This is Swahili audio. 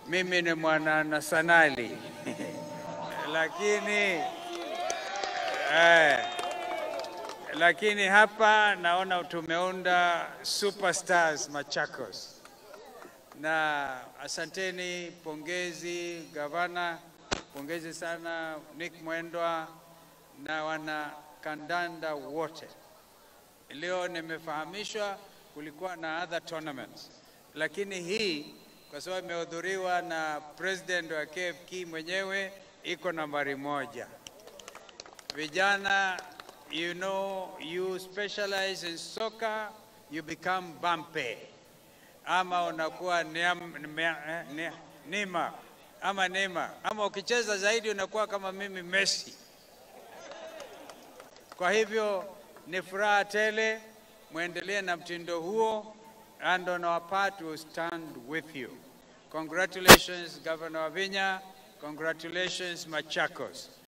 mimi ni mwana nasanali lakini eh, lakini hapa naona tumeunda superstars Machakos, na asanteni, pongezi gavana, pongezi sana Nick Mwendwa na wana kandanda wote. Leo nimefahamishwa kulikuwa na other tournaments, lakini hii kwa sababu imehudhuriwa na president wa KFK mwenyewe iko nambari moja. Vijana, you know, you specialize in soccer, you become Bampe ama unakuwa niam, nimea, eh, ni- Nima ama Neymar ama ukicheza zaidi unakuwa kama mimi Messi. Kwa hivyo ni furaha tele, mwendelee na mtindo huo, and on our part we will stand with you. Congratulations Governor Wavinya, congratulations Machakos.